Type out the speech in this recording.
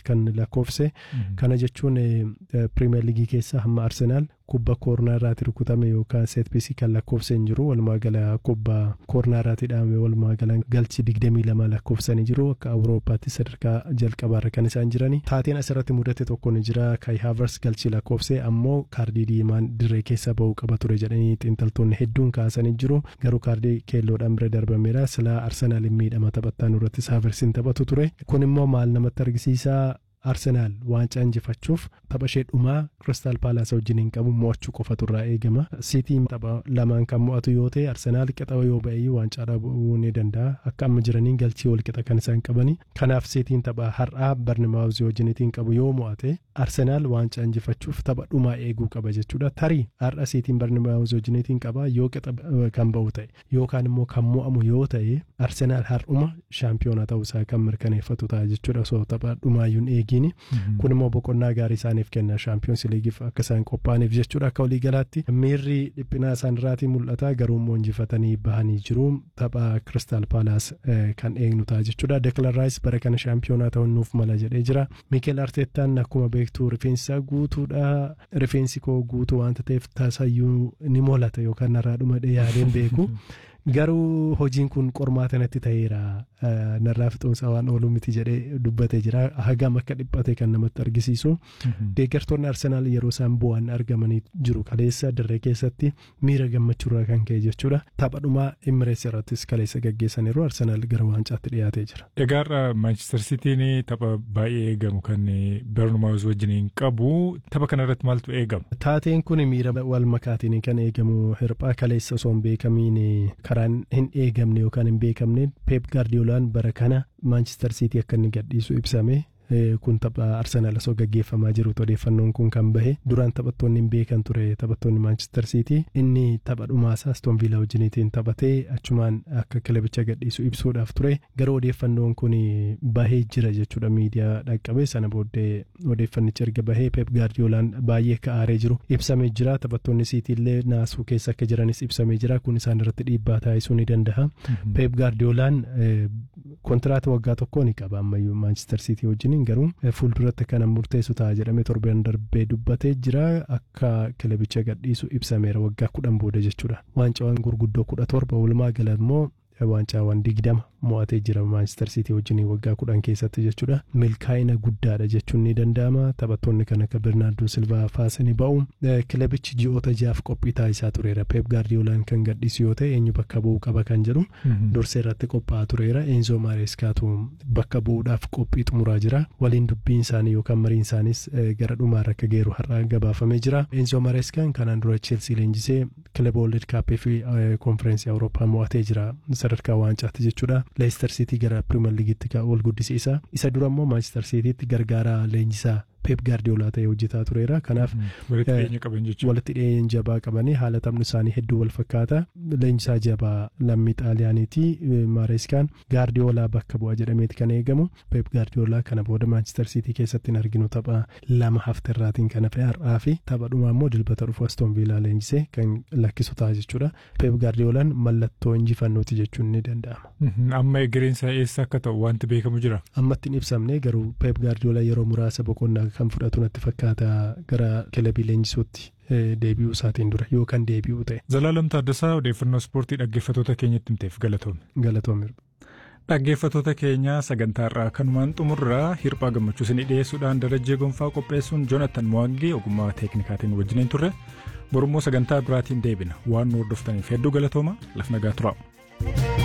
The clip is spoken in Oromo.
kan lakkoofse kana jechuun pirimeer liigii keessa hamma arsenaal kubba koornaa irraati rukutame yookaan seetpiisii kan lakkoofse hin jiru walumaa gala kubba koornaa irraati dhaame walumaa gala galchi digdamii lama lakkoofsanii jiru akka awurooppaatti sadarkaa jalqabaarra kan isaan jirani taateen asirratti mudate tokko ni jira kai haavers galchi lakkoofse ammoo kaardii diimaan dirree keessa ba'uu qaba ture jedhanii xiinxaltoonni hedduun kaasanii jiru garuu kaardii keelloodhaan bira darbameera silaa arsenaal miidhama taphattaan irrattis haaversiin taphatu ture kun immoo maal namatti argisiisaa arsenaal waancaa injifachuuf tapha ishee dhumaa kiristaal paalaas wajjin hin qabu mo'achuu qofatu irraa eegama siitiin tapha lamaan kan mo'atu yoo ta'e arsenaal qixa yoo ba'e waancaa dhabuu ni danda'a akka amma jiraniin galchii wal qixa kan isaan qabani kanaaf siitiin tapha har'aa barnimaawuzii wajjiniitiin qabu yoo mo'ate arsenaal waancaa injifachuuf tapha dhumaa eeguu qaba jechuudha tarii har'a siitiin barnimaawuzii wajjiniitiin qaba yoo qixa kan ba'u ta'e yookaan immoo kan mo'amu yoo ta'e arsenaal har'uma shaampiyoona ta'uusaa kan mirkaneeffatu ta'a jechuudha osoo tapha dhumaayyuun eegi kun immoo boqonnaa gaarii isaaniif kenna shaampiyoonsi liigiif akka isaan qophaa'aniif jechuudha akka waliigalaatti miirri dhiphinaa isaanirraatii mul'ata garuu immoo injifatanii bahanii jiru tapha kiristaal paalaas kan eegnu ta'a jechuudha deklan raayis bara kana shaampiyoonaa ta'uun nuuf mala jedhee jira miikeel arteettaan akkuma beektu rifeensi guutuudha rifeensi koo guutuu wanta ta'eef tasayyuu ni mul'ata yookaan narraa dhumadhe yaadeen beeku. garuu hojiin kun qormaata natti ta'eera narraa fixoomsa waan oolu miti jedhee dubbatee jira hagam akka dhiphate kan namatti argisiisu deeggartoonni arsenaal yeroo isaan bu'an argamanii jiru kaleessa dirree keessatti miira gammachuurraa kan ka'e jechuudha taphadhumaa imirees irrattis kaleessa gaggeessaniiru arsenaal gara waancaatti dhiyaatee jira. Egaa Maanchister Sitiin tapha baay'ee eegamu kan Bernumaawus wajjiniin qabu tapha kana irratti maaltu eegama? Taateen kun miira wal makaatiin kan eegamu hirphaa kaleessa osoo hin beekamiin karaan hin eegamne yookaan hin beekamne peep gaardiyoolaan bara kana maanchister siitii akka inni gadhiisu ibsame kun tapha arsenaal osoo gaggeeffamaa jirutu odeeffannoon kun kan bahe duraan taphattoonni hin beekan ture taphattoonni maanchister siitii inni tapha dhumaasaa aston viilaa wajjiniitiin taphatee achumaan akka kilabicha gadhiisu ibsuudhaaf ture garuu odeeffannoon kun bahee jira jechuudha miidiyaa dhaqqabe sana booddee odeeffannichi erga bahee peep gaardiyoolaan baay'ee ka'aaree jiru ibsamee jira taphattoonni siitiillee naasuu keessa akka jiranis ibsamee jira kun isaan irratti dhiibbaa taasisuu ni danda'a peep gaardiyoolaan kontiraata waggaa tokkoo ni qaba ammayyuu maanchister siitii wajjin garuu fuulduratti kana murteessu ta'a jedhamee torbeen darbee dubbatee jira akka kilabicha gadhiisu ibsameera waggaa kudhan booda jechuudha waancawwan gurguddoo kudha torba walumaa gala immoo waancawwan digdama mo'atee jira maanchister siitii wajjin waggaa kudhan keessatti jechuudha milkaa'ina guddaadha jechuun ni danda'ama taphattoonni kan akka birnaardoo silvaa faasanii ba'u kilabichi ji'oota jaaf qophii taasisaa tureera peep gaardiyoolaan kan gadhiisu yoo ta'e eenyu bakka bu'uu qaba kan jedhu dursee irratti qophaa'aa tureera eenzoo maareeskaatu bakka bu'uudhaaf qophii xumuraa jira waliin dubbiin isaanii yookaan mariin isaanis gara dhumaarra akka geeru har'a gabaafamee jira eenzoo maareeskaan kanaan dura cheelsii leenjisee kilaba wolded kaappii fi konfereensii awurooppaa mo'atee jira sadarkaa waancaatti jechuudha leestar siitii gara pirimeer liigiitti ol guddisiisa isa dura immoo maanchister siitiitti gargaaraa leenjisaa peep gaardiyoolaa ta'ee hojjetaa tureera kanaaf walitti dhiyeenya jabaa qabanii haala taphni isaanii hedduu wal fakkaata leenjisaa jabaa lammii xaaliyaaniiti maareeskaan gaardiyoolaa bakka bu'a jedhameeti kan eegamu peep gaardiyoolaa kana booda maanchister siitii keessatti hin arginu tapha lama hafterraatiin kan hafe har'aa fi tapha dhumaa immoo dilbata dhufu aston viilaa leenjisee kan lakkisu ta'a jechuudha peep gaardiyoolaan mallattoo injifannooti jechuun ni danda'ama. amma egereensa eessa akka ta'u wanti beekamu jira. ammatti hin ibsamne garuu peep gaardiyoolaa yeroo muraasa boqonnaa kan fudhatu natti fakkaata gara kilabii leenjisuutti deebi'uu isaatiin dura yookaan deebi'uu ta'e. Zalaalam Taaddasaa odeeffannoo ispoortii dhaggeeffattoota keenyatti himteef galatoome. Galatoome. Dhaggeeffattoota keenya sagantaa irraa kanumaan xumurraa hirphaa gammachuu isinii dhiyeessuudhaan darajjee gonfaa qopheessuun Joonatan Mo'angee ogummaa teeknikaatiin wajjiniin turre borummoo sagantaa biraatiin deebina waan nu hordoftaniif hedduu galatooma laf nagaa turaa.